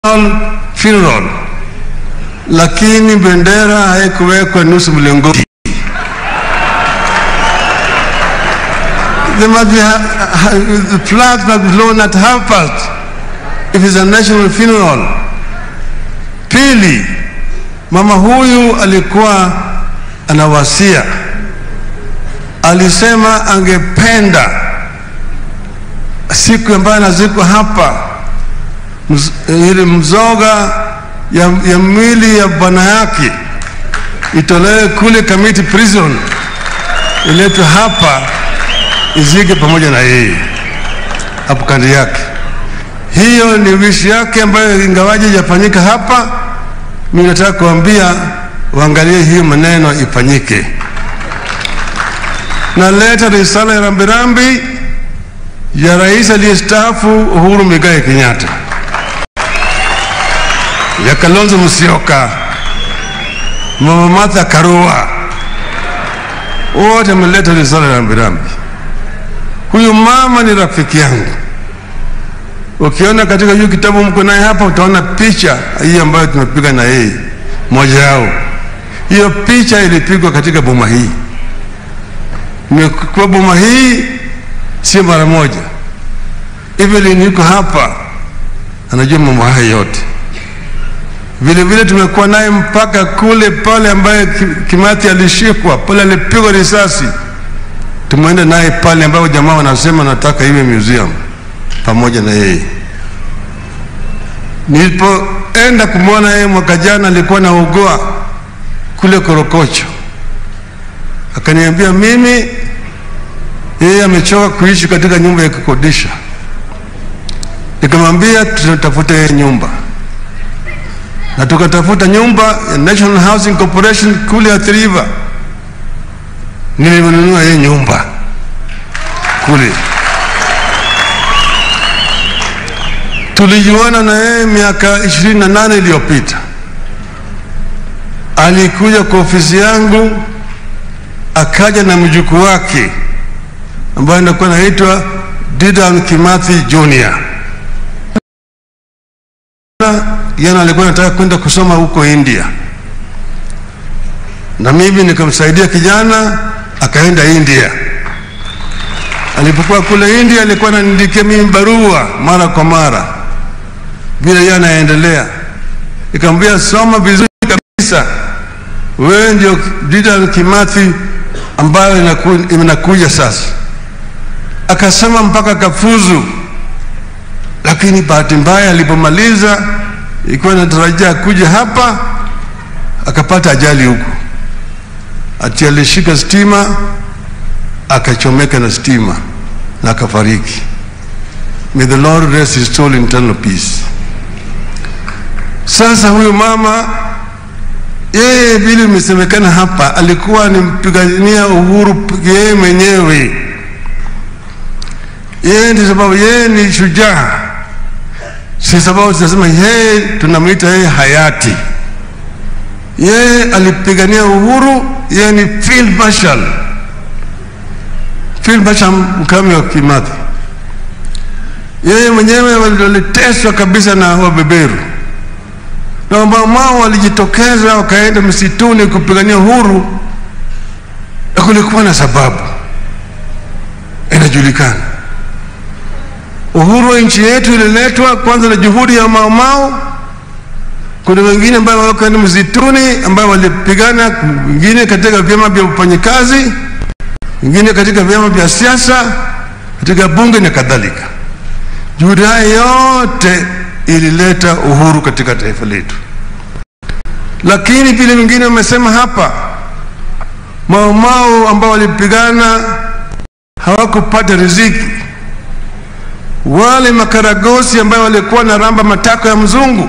funeral, lakini bendera haikuwekwa nusu mlingoti. There must be ha- ha- the flag must be blown at half past if it's a national funeral. Pili, mama huyu alikuwa anawasia, alisema angependa siku ambayo anazikwa hapa mz, ile mzoga ya, ya mwili ya bwana yake itolewe kule Kamiti prison iletwe hapa izike pamoja na yeye hapo kando yake. Hiyo ni wishi yake ambayo ingawaje ijafanyika hapa, mimi nataka kuambia waangalie hiyo maneno ifanyike. Naleta risala ya rambirambi ya rais aliyestaafu Uhuru Muigai Kenyatta, ya Kalonzo Musyoka, Mama Martha Karua, wote ameleta risala ya rambirambi. Huyu mama ni rafiki yangu. Ukiona katika hiyo kitabu mko naye hapa, utaona picha hii ambayo tumepiga na yeye, moja yao. Hiyo picha ilipigwa katika boma hii, imekuwa boma hii sio mara moja. Evelyn yuko hapa, anajua mambo haya yote. Vile vile tumekuwa naye mpaka kule pale ambaye Ki- Kimathi alishikwa pale, alipigwa risasi, tumeenda naye pale ambapo jamaa wanasema nataka iwe museum pamoja na yeye. Nilipoenda kumwona yeye mwaka jana, alikuwa naugua kule Korokocho, akaniambia mimi yeye amechoka kuishi katika nyumba ya kukodisha. Nikamwambia tutafute yeye nyumba, na tukatafuta nyumba ya National Housing Corporation kule Athi River. Nilinunua yeye nyumba kule. Tulijuana na yeye miaka ishirini na nane iliyopita. Alikuja kwa ofisi yangu, akaja na mjukuu wake ambaye anakuwa anaitwa Didan Kimathi Junior. Yana alikuwa anataka kwenda kusoma huko India, na mimi nikamsaidia kijana akaenda India. Alipokuwa kule India, alikuwa ananiandikia mimi barua mara kwa mara vile yeye anaendelea. Nikamwambia soma vizuri kabisa, wewe ndio Didan Kimathi ambayo inaku- inakuja sasa akasema mpaka kafuzu, lakini bahati mbaya alipomaliza, ilikuwa natarajia kuja hapa, akapata ajali huku, ati alishika stima akachomeka na stima na akafariki. May the Lord rest his soul in eternal peace. Sasa huyu mama yeye, vile imesemekana hapa, alikuwa ni mpigania uhuru yeye mwenyewe yeye ndi sababu yeye ni shujaa, si sababu tunasema yeye tunamwita yeye hayati. Yeye alipigania uhuru, yeye ni field marshal, field marshal Mkame wa Kimathi. Yeye mwenyewe waliteswa kabisa na wabeberu na wamamao walijitokeza wakaenda msituni kupigania uhuru, na kulikuwa na sababu inajulikana. Uhuru wa nchi yetu ililetwa kwanza na juhudi ya maomao. Kuna wengine ambao wako ni msituni ambao walipigana, wengine katika vyama vya ufanyikazi, wengine katika vyama vya siasa, katika bunge na kadhalika. Juhudi haya yote ilileta uhuru katika taifa letu, lakini vile wengine wamesema hapa, maomao ambao walipigana hawakupata riziki wale makaragosi ambao walikuwa na ramba matako ya mzungu,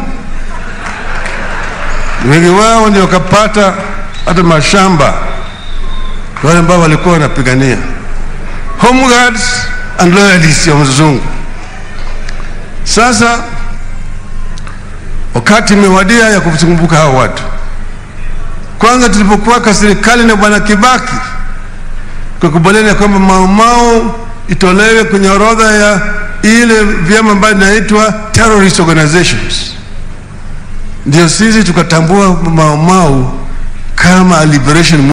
wengi wao ndio wakapata hata mashamba, wale ambao walikuwa wanapigania home guards and loyalists ya mzungu. Sasa wakati imewadia ya kukumbuka hao watu. Kwanza tulipokuwa kwa serikali na bwana Kibaki, tukakubaliana kwamba maumau itolewe kwenye orodha ya ile vyama ambayo inaitwa terrorist organizations ndio sisi tukatambua Mau Mau kama a liberation